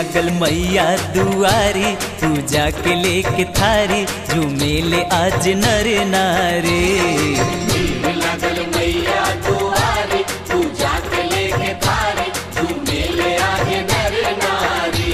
लगल मैया दुआरी पूजा के लेके थारी झूमेले आज नर नारी भीड़ लगल मैया दुआरी पूजा के लेके थारी झूमे ले आगे नर नारी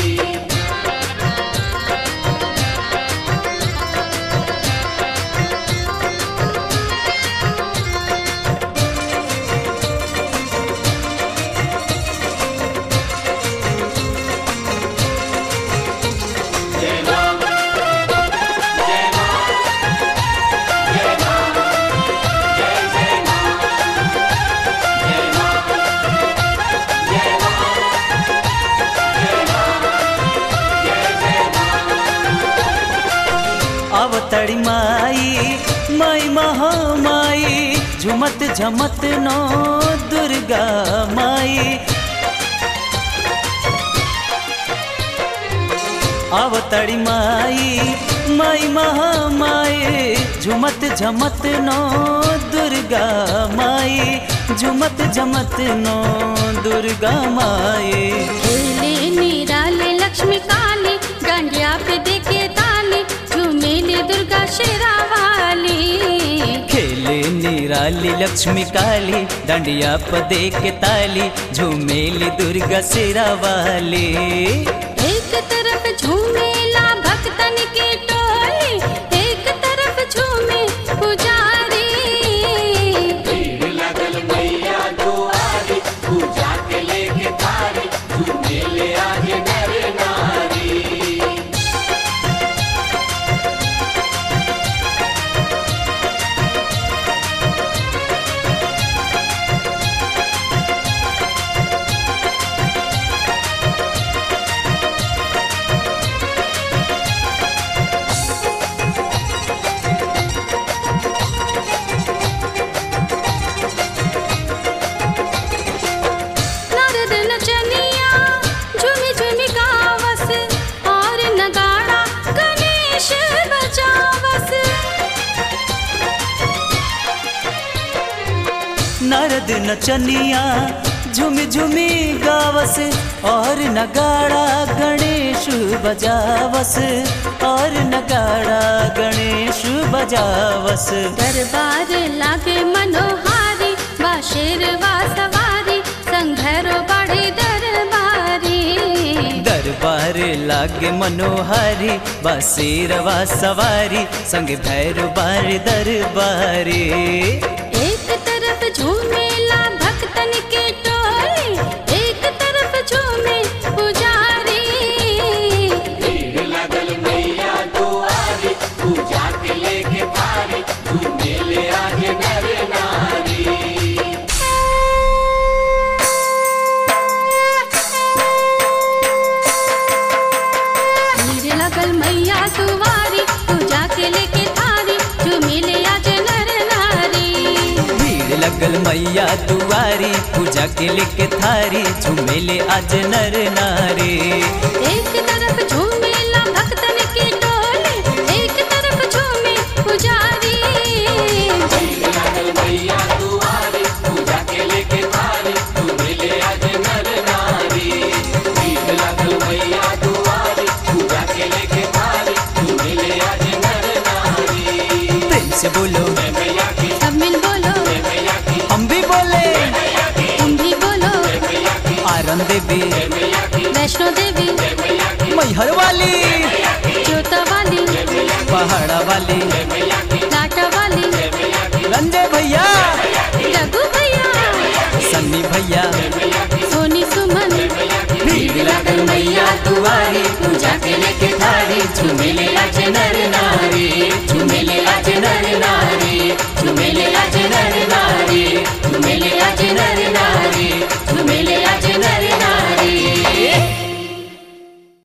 जय राम जय राम जय राम जय जय राम जय राम जय राम जय राम जय जय राम अवतड़ी माई माई महामाई झुमत झमत नो दुर्गा माई अवतड़ी माई माई महामाई झुमत झमत नो दुर्गा माई झुमत झमत नो दुर्गा माई खेले निराले लक्ष्मी काली डांडिया पे देखे ताली झूमेले दुर्गा शेरा वाली खेले निराली लक्ष्मी काली डंडिया पदे के ताली झूमेली दुर्गा सिरा वाली एक तरफ झूमेला भक्तन की टोली एक तरफ झूमे पुजारी भीड़ लगल मैया दुआरी पूजा के लेके थारी झूमे ले आगे नर नारी नारद नचनिया झूमी झूमी गावस और नगाड़ा गणेश बजावस नारद नचनिया झुमी झुमी गावस और नगाड़ा गणेश बजावस और नगाड़ा गणेश बजावस दरबार लागे मनोहारी बा शेरवा सवारी संघरो बड़े दरबारी दरबार लागे मनोहारी बसेरवा सवारी संग भैरव बार दरबारी एक तरफ झूमेला भक्तन के टोली एक तरफ झूमे पुजारी भीड़ लगल मैया दुआरी पूजा के लेके थारी झूमे ले आगे नर नारी भीड़ लगल मैया दुआरी पूजा के लेके थारी झूमेले आज नर नारी भीड़ लगल मैया दुआरी पूजा के लेके थारी झुमेले आज नर नारी एक तरफ झूमेला भक्तन के टोली एक तरफ झूमे पुजारी भीड़ लगल मैया दुआरी पूजा के लेके थारी झूमे ले आगे नर नारी भीड़ लगल मैया दुआरी पूजा के लेके थारी झूमे ले आगे नर नारी प्रेम से बोलो जय मैया की सब मिल बोलो जय मैया की हम भी बोले मैया की तुम भी बोलो जय मैया की आरन देवी जय मैया की वैष्णो देवी जय मैया की मैहर वाली ज्योता वाली पहाड़ा वाली जय मैया की लाटा वाली जय मैया की रंजय भैया रघु भैया सन्नी भैया सोनी सुमन भीड़ लगल मैया दुआरी पूजा के लेके थारी झुमेले आज नर नारी झुमेले आज नर